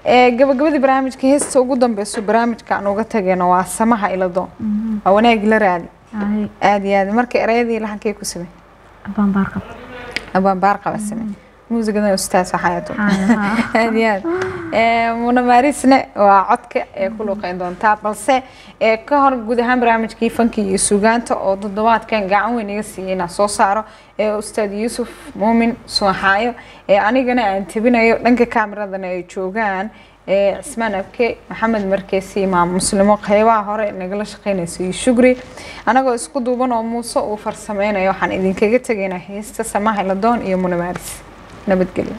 ee gabagabadii barnaamijka heesta ugu dambeyso barnaamijka aan uga tageyno waa samaha iladoon waa wanaagi la raadi Ay, aada iyo aad marka erayadii lahankay ku samey abaan baarqab abaan baar qaba samey muusigadan ustaas waxaayato Ay, aada iyo aad Ee, muna maarisne waa codka ee ku luqeyn doontaa balse ee ka hor guud ahaan barnaamijkii fanki iyo sugaanta oo toddobaadkan gacan weyn iga siiyey inaan soo saaro ee ustaad yuusuf muumin suuxaayo ee anigana aan tebinayo dhanka kaamiradana ay joogaan ee cismaan abke maxamed markeesi imaam muslimo qeybaha hore nagala shaqeynaysa iyo shugri anagoo isku duuban oo muuse uu farsameynayo waxaan idinkaga tegaynaa heesta samaha ladoon iyo muna maaris nabadgelyo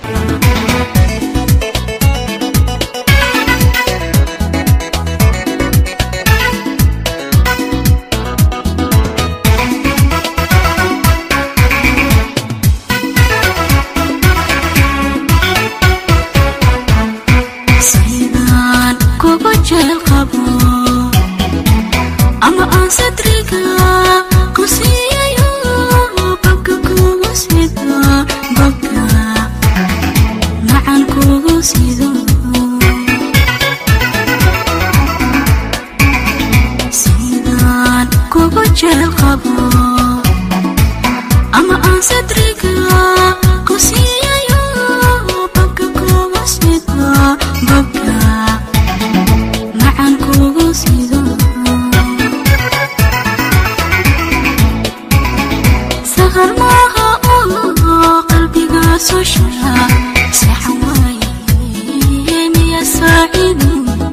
sidaan kugu jeel qabo ama aan sadriga ku siiyayo babka kugu sido babka macan kugu sido sidaan kugu jeel qabo ama aan sadriga ku siiyayo babka kugu sido babka macan kugu sido sahar maaha oo qalbiga soo shara saxan waaye miya saacidu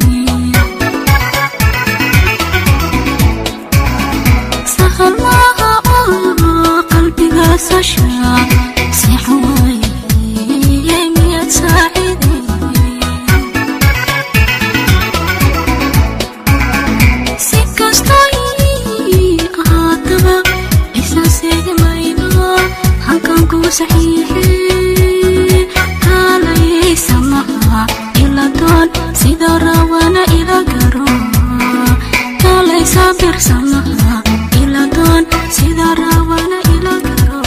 sahal maaha oo qalbiga soo shara saxan waaye miyad saacidu si kastoo ii ahaataba isa seegi mayno halkan kugu saxiixe kaalaysa maha ila doon sida rawana ila garo kaalaysa birsa maha ila doon sida rawana ila garo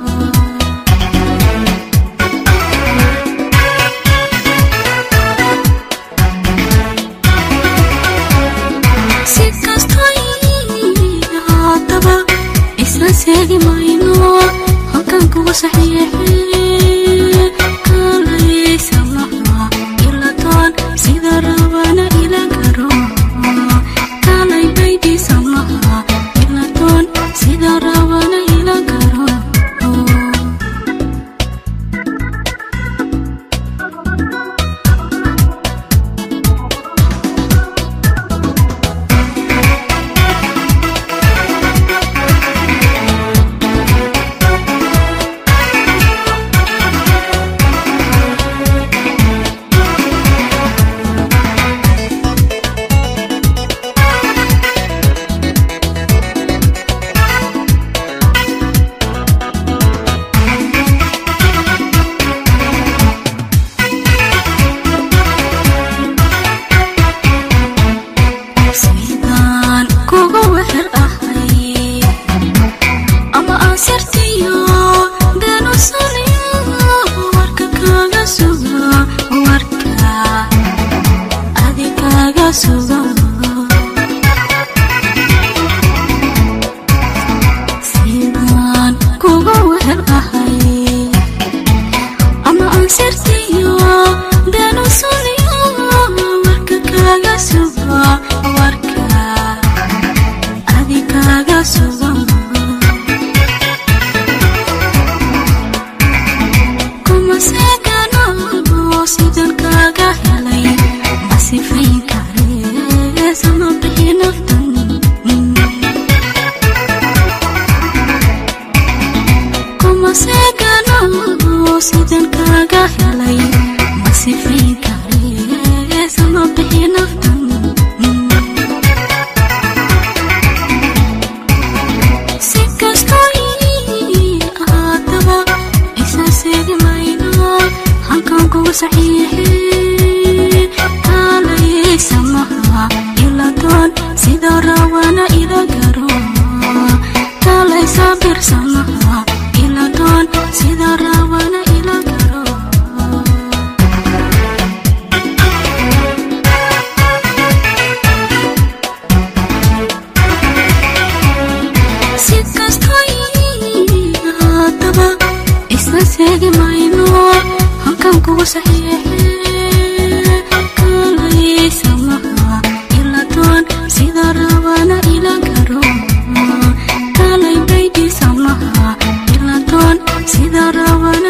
si kastoo ii ahaataba isla seegi mayno halkan kugu saxiixe kaalaysa maha ila doon sida rabana ila garo kaalay baydhiisa maha ila doon sida rabana ila garo sidaan kugu wehel ahay ama aan sirtiyo beenu saliyo warka kaaga sugo warka adi kaaga sugo sidaan kugu wehel ahay ama aan sirtiyo beenu saliyo warka kaaga sugo warka adi kaaga sugo kuma seegano sidan kaaga helay ma sifayn kare sama bixi naftan kuma seegano sidan kaaga helay ma sifayn kare sama bixi naftan si kastoo ii ahaataba isa seegi mayno halkan kugu saxiixe kaalaysa maha ila doon sida rawana ila garo kaalaysa birsa maha ila doon sida rawana ila garo kaga seegi mayno halkan kugu saxiixe kalaysa maha ila doon sida rabana ila garo kalay baydhiisa maha ila doon sida rabana